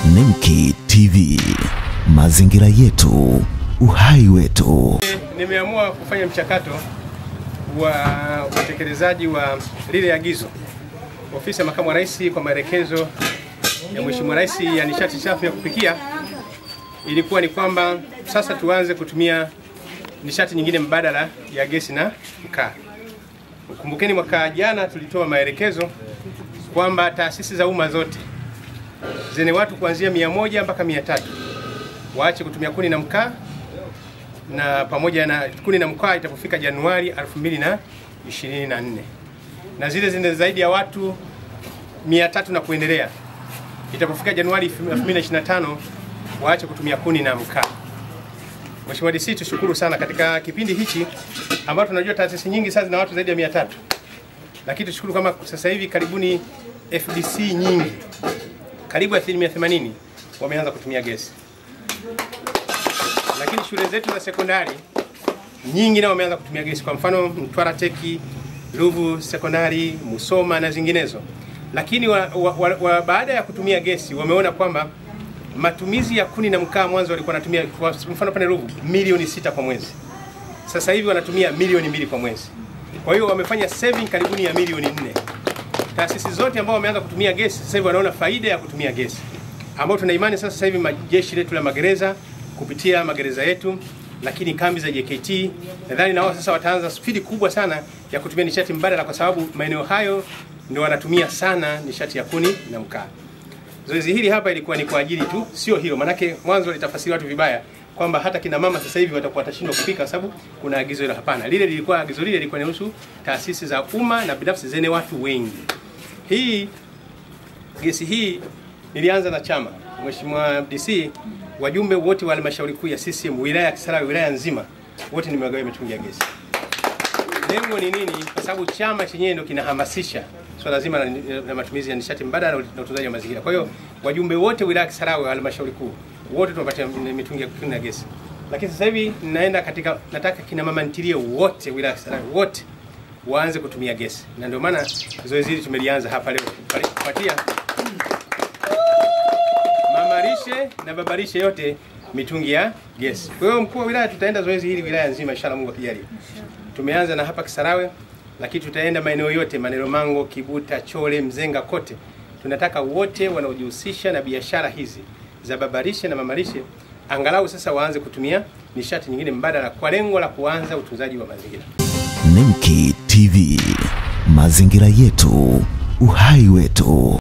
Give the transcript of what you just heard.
Nemki TV, mazingira yetu, uhai wetu. Nimeamua kufanya mchakato wa utekelezaji wa lile agizo ofisi ya makamu wa rais kwa maelekezo ya mheshimiwa rais ya nishati safi ya kupikia, ilikuwa ni kwamba sasa tuanze kutumia nishati nyingine mbadala ya gesi na mkaa. Kumbukeni mwaka jana tulitoa maelekezo kwamba taasisi za umma zote zenye watu kuanzia mia moja mpaka mia tatu waache kutumia kuni na mkaa na pamoja na kuni na mkaa itapofika Januari 2024 na zile zenye zaidi ya watu 300 na kuendelea itapofika Januari 2025 waache kutumia kuni na mkaa. Mheshimiwa DC, tushukuru sana katika kipindi hichi ambapo tunajua taasisi nyingi sasa zina watu zaidi ya 300, lakini tushukuru kama sasa hivi karibuni FDC nyingi karibu asilimia 80 wameanza kutumia gesi lakini shule zetu za sekondari nyingi nao wameanza kutumia gesi, kwa mfano Mtwara Teki, Ruvu Sekondari, Musoma na zinginezo. Lakini wa, wa, wa, wa, baada ya kutumia gesi wameona kwamba matumizi ya kuni na mkaa mwanzo walikuwa wanatumia kwa mfano pale Ruvu milioni sita kwa mwezi, sasa hivi wanatumia milioni mbili kwa mwezi. Kwa hiyo wamefanya saving karibuni ya milioni nne. Taasisi zote ambao wameanza kutumia gesi sasa hivi wanaona faida ya kutumia gesi, ambao tuna imani sasa sasa hivi majeshi letu la magereza kupitia magereza yetu, lakini kambi za JKT nadhani na wao sasa wataanza spidi kubwa sana ya kutumia nishati mbadala, kwa sababu maeneo hayo ndio wanatumia sana nishati ya kuni na mkaa. Zoezi hili hapa ilikuwa ni kwa ajili tu, sio hilo, manake mwanzo litafasiri watu vibaya kwamba hata kina mama sasa hivi watakuwa watashindwa kupika sababu kuna agizo hilo. Hapana, lile lilikuwa agizo lile lilikuwa inahusu taasisi za umma na binafsi zenye watu wengi. Hii gesi hii nilianza na chama, Mheshimiwa DC, wajumbe wote wa halmashauri kuu ya CCM wilaya ya Kisarawe, wilaya nzima, wote nimewagawa mitungi ya gesi. Lengo ni nini? Kwa sababu chama chenyewe ndio kinahamasisha swala so zima la, la matumizi ya nishati mbadala na utunzaji wa mazingira. Kwa hiyo wajumbe wote wilaya ya Kisarawe, halmashauri kuu, wote tunapatia mitungi ya kuni na gesi. Lakini sasa hivi ninaenda katika, nataka kina mama ntilie wote wilaya ya Kisarawe wote waanze kutumia gesi, na ndio maana zoezi hili tumelianza hapa leo kupatia mamarishe na babarishe yote mitungi ya gesi. Kwa hiyo mkuu wa wilaya, tutaenda zoezi hili wilaya nzima inshallah, Mungu akijalia. Tumeanza na hapa Kisarawe, lakini tutaenda maeneo yote, Maneno Mango, Kibuta, Chole, Mzenga, kote. Tunataka wote wanaojihusisha na biashara hizi za babarishe na mamarishe angalau sasa waanze kutumia nishati nyingine mbadala kwa lengo la kuanza utunzaji wa mazingira. Nemki TV, mazingira yetu, uhai wetu.